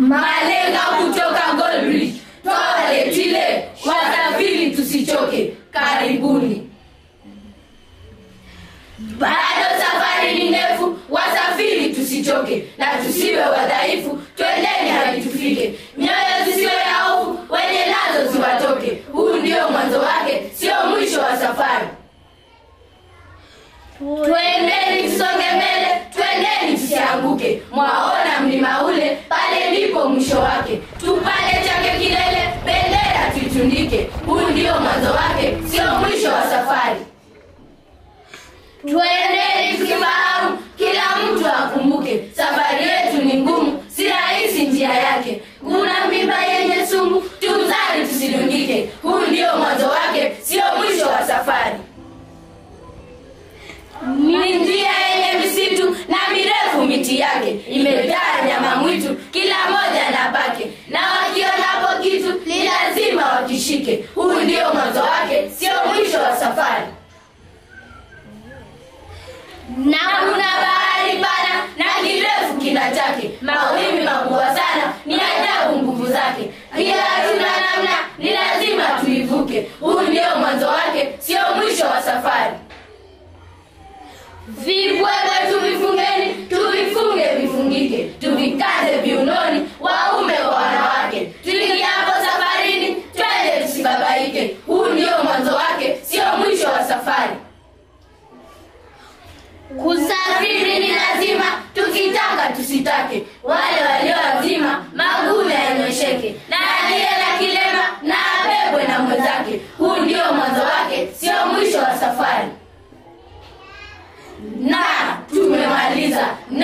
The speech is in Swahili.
malenga kutoka Goldbridge, twawaletile wasafiri, tusichoke, karibuni. Bado safari ni ndefu, wasafiri tusichoke, na tusiwe wadhaifu, twendeni hadi tufike. Mioyo zisiwe ya hofu, wenye nazo ziwatoke. Huu ndio mwanzo wake, sio mwisho wa safari. Twendeni tusonge mbele, twendeni tusianguke. Mwaona mlima ule, pale ndipo mwisho wake. Tupande chake kilele, bendera tuitundike. Huu ndio mwanzo wake, sio mwisho wa safari. Twendeni tukifahamu, kila mtu akumbuke, safari yetu ni ngumu, si rahisi njia yake. Kuna mimba yenye sumu, tuzari tusidungike. Huu ndio mwanzo wake, sio mwisho wa safari. Ni njia yenye misitu na mirefu miti yake, imejaa nyama mwitu, kila moja na pake, na wakionapo kitu ni lazima wakishike. Huu ndio mwanzo wake, sio mwisho wa safari na kuna bahari pana na kirefu kina chake, mawimbi makubwa sana, ni ajabu nguvu zake. Pia hatuna namna, ni lazima tuivuke. Huu ndio mwanzo wake, sio mwisho wa safari. Vibwebwe tuvifungeni, tuvifunge vifungike, tuvikaze viunoni, waume kwa wanawake. Tuingiapo safarini, twende tusibabaike. Huu ndio mwanzo wake, sio mwisho wa safari. Kusafiri ni lazima, tukitaka tusitake. Wale walio wazima maguu yanyosheke, na aliye na kilema na abebwe na mwenzake. Huu ndio mwanzo wake, sio mwisho wa safari. Na tumemaliza na